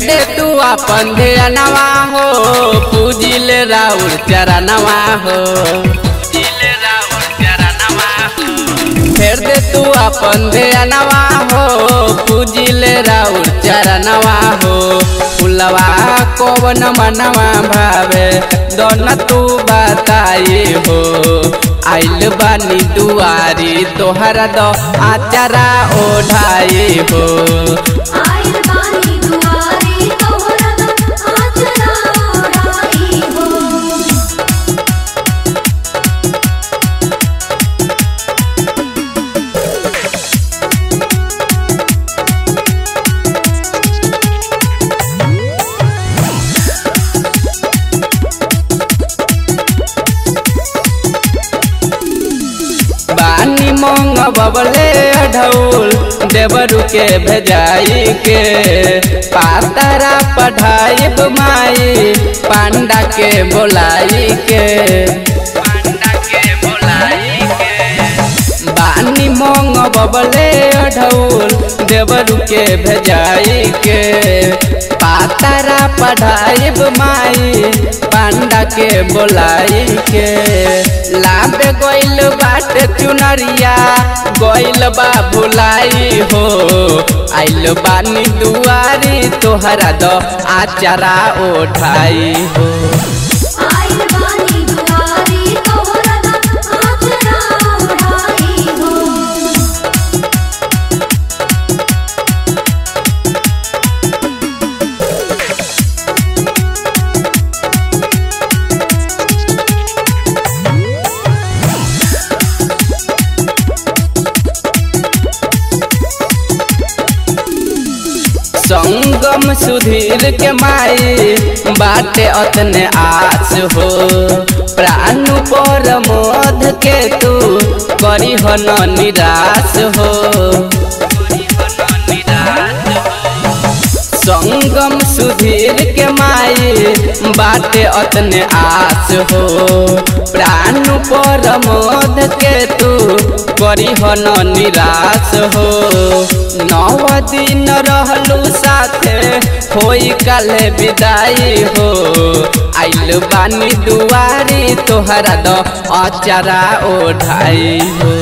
दे तू अपन ध्यानवा हो पूजिल राउर चरणवा हो फेर दे तू अपन ध्यानवा हो पूजिल राउर चरणवा हो फुलवा कौन मनवा भावे दोन तू बताई हो आइल बानी दुआरी तोहरा दो आचारा ओढ़ाई हो आइल बानी दुआरी तोहरा आचरा ओढ़ाई हो बानी मोंग बबले ढौल देवरु के भेजाई के पातरा पढ़ाई माई पांडा के बोलाई के बानी मोंग बबले ढौल देवरु के भेजाई के पातरा पढ़ाई माई पांडा के बोलाई के लाबे गइल बाट चुनरिया गइल बा भुलाई हो आइल बानी दुआरी तोहरा द आचारा ओढ़ाई हो आइल बानी दुआरी तोहरा आचरा ओढ़ाई हो संगम सुधीर के माई बाटे अतने आस हो प्राण पर मोध के तू करी हो न निराश हो संगम सुधीर के माई बाटे अतने आस हो प्राण पर मोद के तू करी हो न निराश हो नव दिन रहलू साथे होई काले विदाई हो आइल बानी दुआरी तोहरा द अचारा ओढ़ाई हो